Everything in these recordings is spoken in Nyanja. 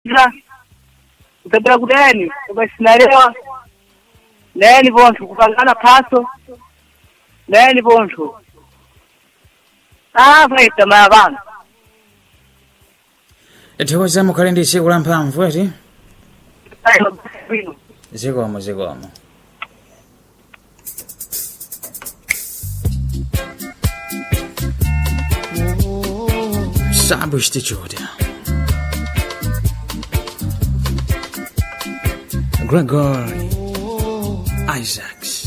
ila kutabira kudeni ukashinalewa neni vonthu kupangana phaso neni vonthu ah vaita maya vanhu tithokoza mukhale ndi tsiku la mphamvu eti ayo bwino zikomo zikomo Sabu Institute. Gregory Isaacs.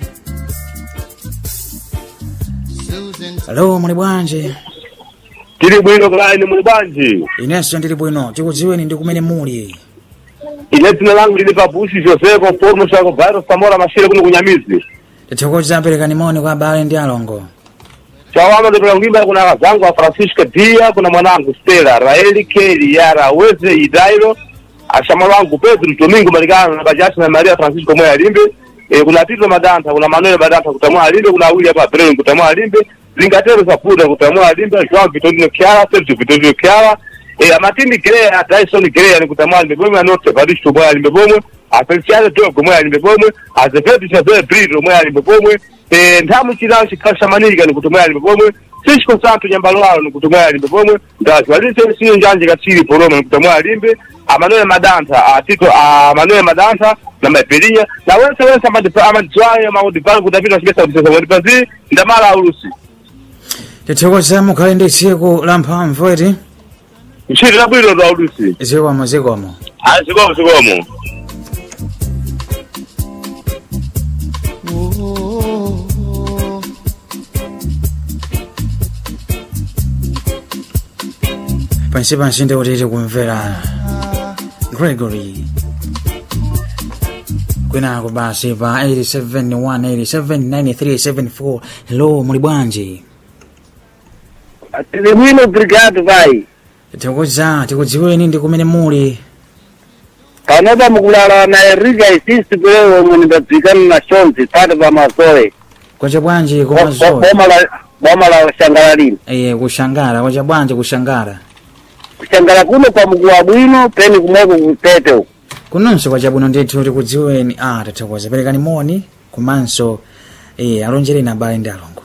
Hello, muli bwanji? tili bwino kulaini muli bwanji Inenso ndili bwino, tikudziweni ndi kumene muli. ine dzina langu lili pabusi jose conforme chako virus samora mashire kuno kunyamizi Tithokoza perekani moni kwa abale ndi alongo. chawama ndipela kuimba kuna kazangu wa francisca dia kuna mwanangu stela raeli keli yara weze idairo ashamwalo wangu pedro domingo malikano na bajasi na maria francisco moya alimbe e, kuna tito madanta kuna manuel madanta kutamwa alimbe kuna awili hapa breno kutamwa alimbe zingatero sapuda kutamwa alimbe joan vitorino kiara sergio vitorino kiara e, amatindi grea dyson grea ni kutamwa alimbe bomwe anote vadisho moya alimbe bomwe afeliciano dogo moya alimbe bomwe azevedo chazoe brito moya alimbe bomwe e, nthamu chilawo chikhala chamanilika ni kutomwe alimbe bomwe sisiko santu nyambalo walo ni kutomwe alimbe bomwe ndaziwalise siyo njanje katsiri poroma ni kutomwe alimbe amanuel madantha atito amanuel madantha na mapelinya na wense wense amadidzwayo maudibalo kuti apita chipesa kutesa wadipazi ndamala aulusi Tithokoza mukhale ndi tsiku la mphamvu eti ntchito labwino ndo aulusi zikomo zikomo. ayi zikomo zikomo pansi pansi ndi kuti tikumvera gregory kwinako basi pa 871879374 hello muli bwanji tili bwino brigade vai tikuza tikudziweni ndi kumene muli panopa mukulala na erika isisi kulewo omwe ndibadzikana na shonzi pati pa mazoe kwacha bwanji kumazoe boma la boma la shangala lino iye kushangara kwacha bwanji kushangara kushangala kuno kwa mkuwa bwino peni kumweko kutete uko kunonso kwacha bwino ndithu tikudziweni ah tathokoza perekani moni komanso iye alonjereni abale ndi alongo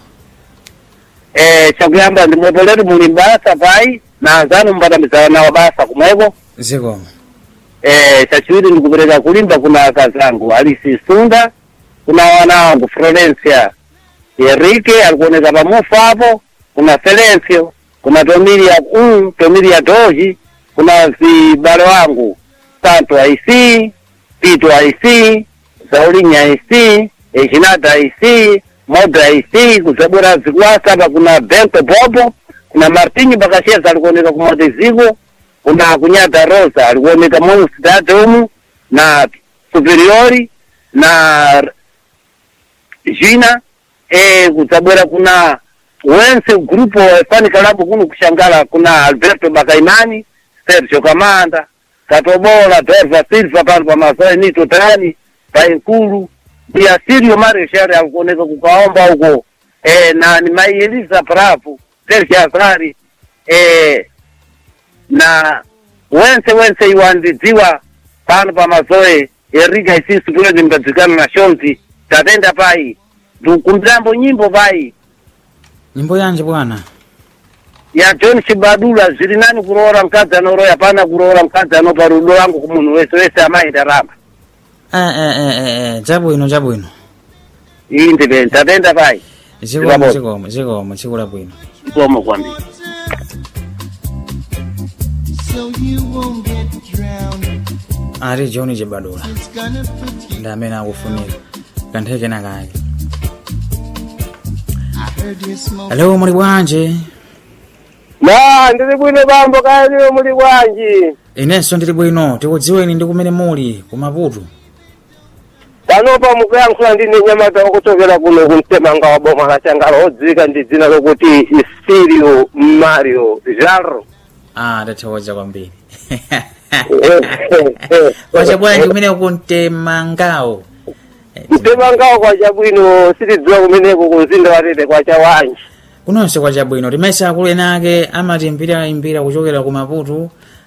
eh chakuyamba ndimwepoletu muli basa pai na anzanu mbatamizana nawo basa kumweko zikomo eh chachiwiri ndikupereka kulimba kuna akazangu alisi sunda kuna wana wangu florencia enrique alikuoneka pamufa hapo kuna felencio kuna tomilia um, tomilia doji kuna vibale wangu santo aic pito aic saulinya aic ejinata aic moda aic kuzabwera zikwasa hapa kuna benko bobo kuna martinyi bakasheza alikuoneka kumoteziko kuna kunyata rosa alikuoneka monstad umu na superiori na jina e, kudzabwera kuna wense grupo efani kalabu kuno kushangala kuna alberto bakaimani sergio kamanda katobola berva silva pano pamazoe nito tani painkulu pia sirio mareshari akuoneka kukaomba huko e, na ni mai eliza pravu sergio azari e, na wense wense iwandidziwa pano pamazoe erika isisi kulezi mbadzikana na shonzi tatenda pai ndikumbirambo nyimbo pai nyimbo yanji bwana ya john chibadula zili nani kuroora mkadzi anoroya pana kuroora mkadzi anopa rudo wangu kumunhu wese wese amaita rama eh eh eh eh, eh chabwino chabwino iyi ndipeni tatenda pai zikomo Zikomo. zikomo zikomo tsiku labwino ikomo kwambiri so you won't get drowned. ati john chibadula It's gonna put you. ndi amene akufunika kantheke na kake I heard you smoke. hello muli bwanji na ndili bwino bambo kaliwo muli bwanji inenso ndili bwino tikudziweni ndi kumene muli kumaputu panopa mukuyankhula ndine nyamata wakuchokera kuno kumtemanga wa boma la changala odziwika ndi dzina lokuti isirio mario jarro ah tathokoza kwambiri kwacha bwanji kumene kuntemangawo mtemangawo kwa chabwino sitidziwa kumeneko kumzinda watete kwa chawanji kunonse kwa chabwino timese akulu ena ake amatiimbira imbira kuchokera ku maputu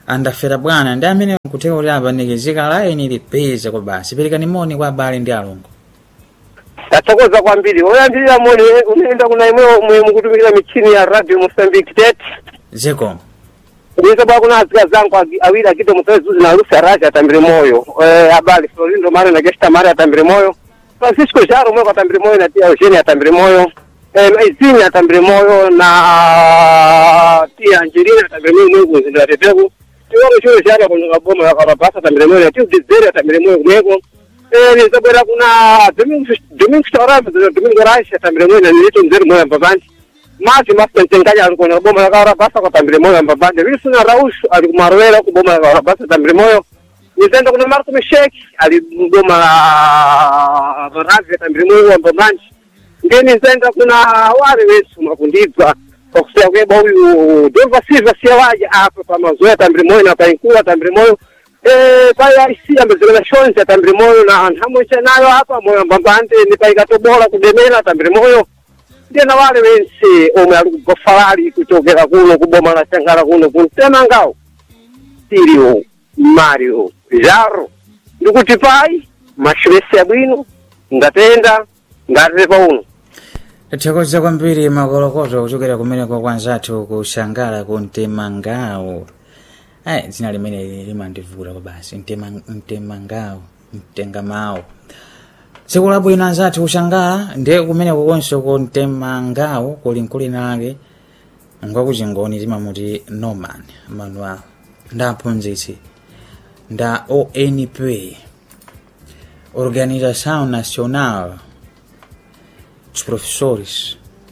andafera bwana ndi amene nkuteka kuti apanekezeka laini lipeza kwa basi perekani moni kwa abale ndi alongo tathokoza kwambiri oyambirira moni unaenda kuna imwe mwe mukutumikira michini ya radio mosambiki tete zekom ndizo bwa kuna azika zangu agi- awiri akito musezuzi na lusi araji atambire moyo eh, abali florindo mare na gesta mare atambire moyo francisco jaro mweko atambire moyo na tia eugene atambire moyo eh, izini atambire moyo na tia angelina atambire moyo mweko mzindu wateteku tiwongo chuo jaro kunyuka boma ya karabasa atambire moyo na tia dizeri atambire moyo kumweko eh, nizabwera kuna domingo domingo storame domingo rashi atambire moyo na nilito mzeri moyo mbabanji mati masentengaja ali kwenye boma la kawara basa kwa tambire moyo mbabande vilisuna raush ali kumarwela ku boma la kawara basa tambire moyo nizenda kuna marko misheki ali boma la ravi tambire moyo wa mbabande ngeni nzenda kuna wale wesu makundibwa kwa kusema kweba huyu Deva Silva siyawaja hapa pa mazoea tambire moyo na painkuwa tambire moyo eh paya isi ambezekana shonzi tambire moyo na nhamwe nayo hapa moyo mbabande ni paikatobola kudemela tambire moyo ndena wale wense omwe ali kugofalali kuchokera kuno kuboma la shangala kuno kuntema ngawo sirio mario jaro ndikuti pai mashulesi abwino ngatenda ngatepa uno tathokoza kwambiri makolokoto kuchokera kumeneko kwa nzathu kushangala ku mtemangawo ayi dzina limene limandivuta kwa basi Mtema- mtemangawo mtengamawo tsiku labwino anzathu kushangala ndiye kumeneko konso ku mtemangawo kuli mkulina lake ngwakuchingoni timamuti norman manuel nda aphunzitsi nda onp organização nacional dos professores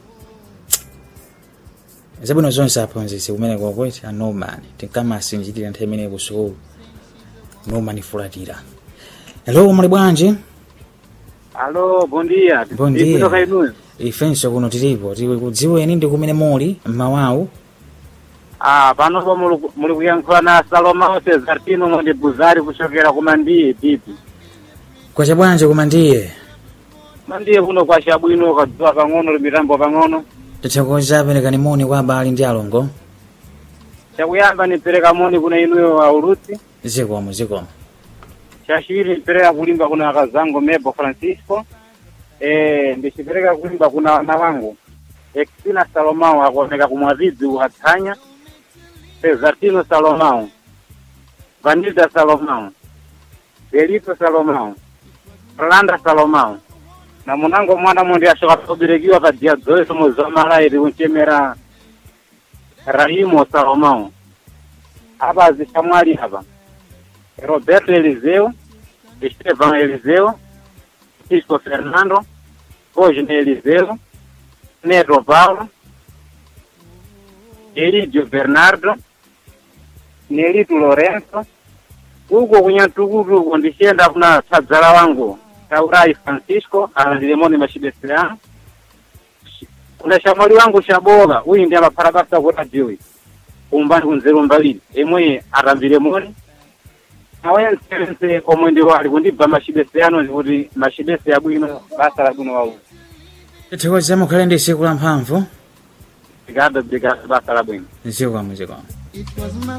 zabwino zonse aphunzitsi kumene kwakweti a norman tinkamasinjirira nthawi imene kusukulu norman fulatira hello muli bwanji Alô, bom dia. Bom Ipo dia. toka inu. ifenso kuno tilipo tili kudziweni ndi kumene muli mmawawu Ah, panopo muli muli kuyankhula na Salomão Cesartino mwende Buzari kuchokera kumandiye pipi. kwacha bwanji koma ndiye Mandiye kuno kwa chabwino kadziwa pang'ono limitambo pang'ono. tathokoza perekani moni kwa abale ndi alongo Chakuyamba nipereka moni kuna inuyo aulusi. zikomo zikomo Chachiwiri nipereka kulimba kuna akazango Mebo Francisco. Eh, ndichipereka kulimba kuna wana wangu. Exina Salomão akuoneka kumwadhidzi uhatsanya. Cesartino Salomão. Vanilda Salomão. Delito Salomão. Rolanda Salomão. Na munango mwana mundi ashoka kuberekiwa pa dia 2 mwezi wa malairi unchemera Raimo Salomão. Apa azishamwali hapa. Roberto Eliseu, Estevan Eliseu, Francisco Fernando, Cosme Eliseu, Neto Paulo, Elidio Bernardo, Nelito Lorenzo, uko kunyatukutu uko ndishenda kuna tadzala wangu Taurai Francisco alandilemoni mashibesiano kuna shamwali wangu shaboga uyu ndi amaparabasa kuti adziwi umbani kunzeru mbaliri emwe atambilemoni awensense omwe ndi wali kundibva mashibesiano ndikuti mashibesi abwino basa labwino wauzi tathokoza mukhale ndi tsiku la mphamvu brigado brigado basa labwino zikomo zikomo It was my